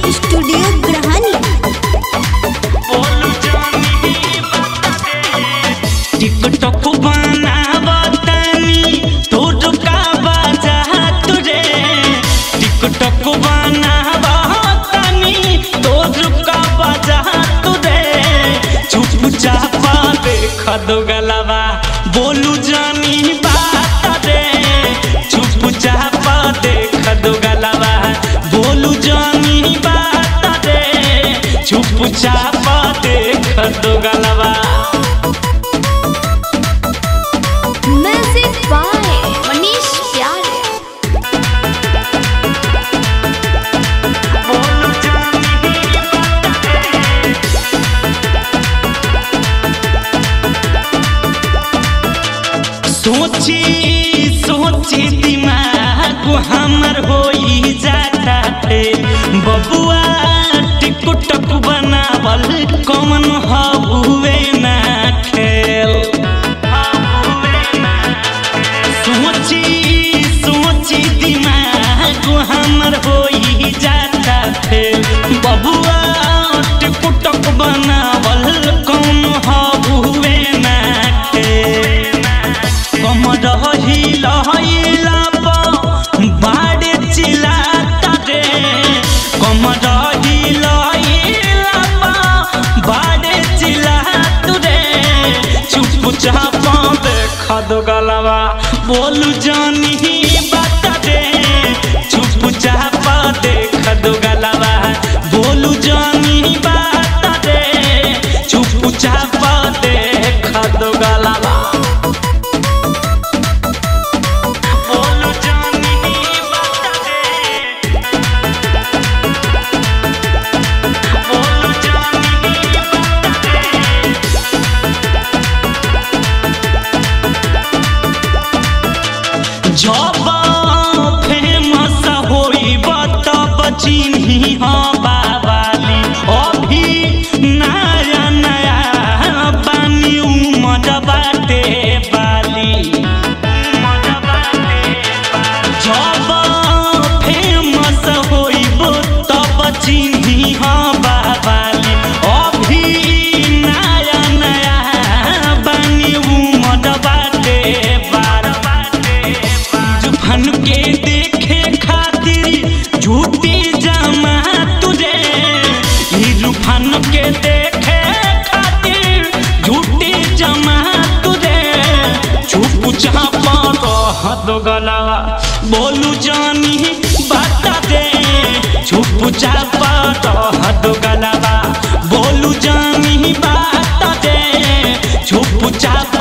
studio ग्रहानी TikTok बनावतानी तोर का बाजात रे टिकटॉक बनावतानी तोर का बाजात रे चुप चापा देख दो गलवा बोलू जानी बात रे चुप चापा देख दो गलवा बोलू जानी बात रे चुप चापा देख दो गलवा म्यूजिक बाय मनीष प्यारे सोची सोची दिमाग हमर होई जाता थे बबुआ टिकटक बनावल कौन हुए ना खेल सोची सोची दिमाग हमर होई जाता थे बबुआ टिकटक बनावल कौन हुए ना खेल कमर हिला हिला बाड़े चिल्लाता रे कमर हिला हिला बाड़े चिल्लात रे चुप चाप देख दो गलवा बोलू जानी बात रे चुप चाप देख दो गलवा बोलू जानी बात रे चुप चाप देख दो गलवा बोलू जानी बात रे बोलू जानी बात रे जब फेमस होइब तब चिन्ही बाबाली अभी नया नया बानी उमर बाटे बाली जब फेमस होइब तब चिन्ही बाबाली अभी नया नया बानी उमर बाटे बाली जुफन के देखे खातिर झूठी जमा तुझे जुफन के देखे खातिर झूठी जमा तुझे चुप चापा रह दो गलावा बोलू जानी बात दे चुप चापा रह दो गलावा बोलू जानी बात दे चुप चाप